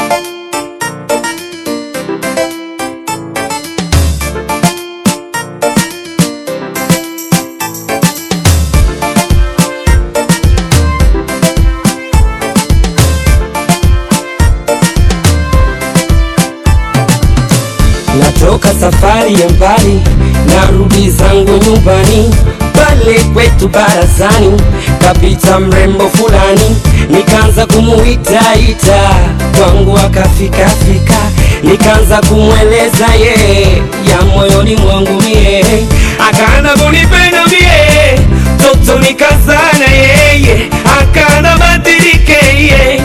Natoka safari ya mbali, narudi zangu nyumbani, pale kwetu barazani, kapita mrembo fulani, nikaanza kumuitaita kwangu, akafika fika, nikaanza kumweleza ye ya moyoni mwangu mie, akaanza kunipenda mie, toto nikazana yeye, akaanza badilike ye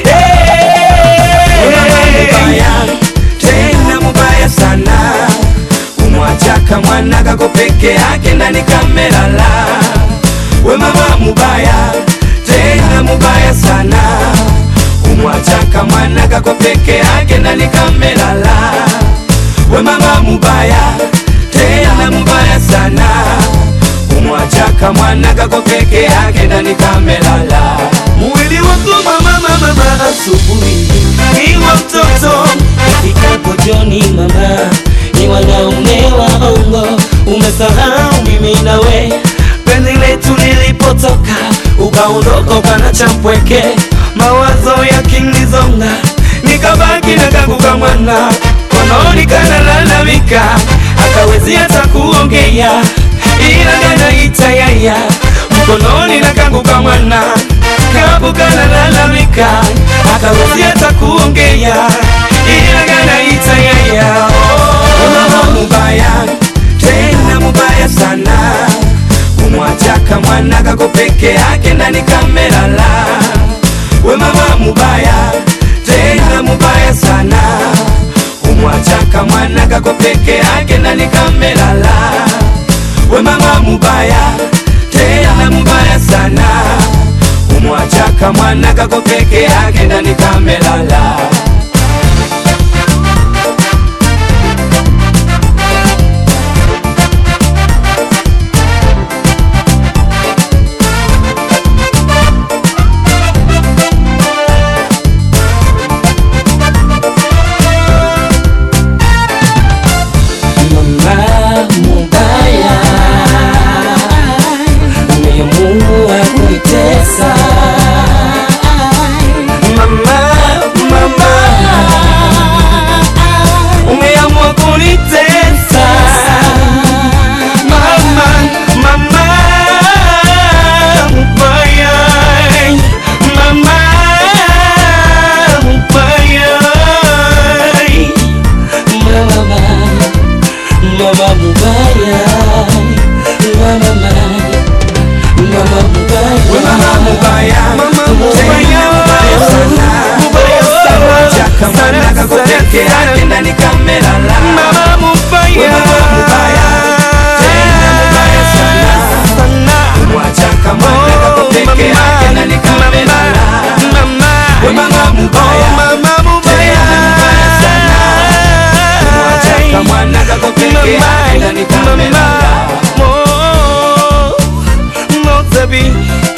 mubaya tena mubaya sana kumwachaka mwana kako peke yake ndani kamelala we mama mubaya tena mubaya sana kumwachaka mwana kako peke yake ndani kamelala we mama mubaya tena mubaya sana kumwachaka mwana kako peke yake ndani kamelala mwili wako mama mama mama asubuhi ni wa mtoto Ifikapo jioni mama, ni wanaume waongo, umesahau mimi nawe penzi letu lilipotoka ukaondoka ukana champweke mawazo yakinizonga nikabaki na kakuka mwana kononi kanalalamika akawezi hata kuongea ila kanaita yaya mkononi na kanguka mwana kapu kanalalamika akawezi hata kuongea ila kanaita yaya oh, mama mubaya tena mubaya sana kumwachaka mwana kako peke yake ndani kamelala we mama mubaya tena mubaya sana kumwachaka mwana kako peke yake ndani kamelala we mama mubaya tena mubaya sana kumwachaka mwana kako peke yake ndani kamelala mama mubaya, umeamua kuitesa mama mama umeamua kunitesa mama mama mubaya mama mubaya mama, mama mubaya, mama, mama mubaya, we mama mubaya mama mubaya mubaya sana mubaya sana chaka mwana kako peke yake ndani kamelala mama mubaya mama mubaya tena mubaya sana sana mwachaka mwana kako peke yake ndani kamelala mama we mama mubaya mama mubaya mubaya sana mwachaka mwana kako peke yake ndani kamelala mo mo baby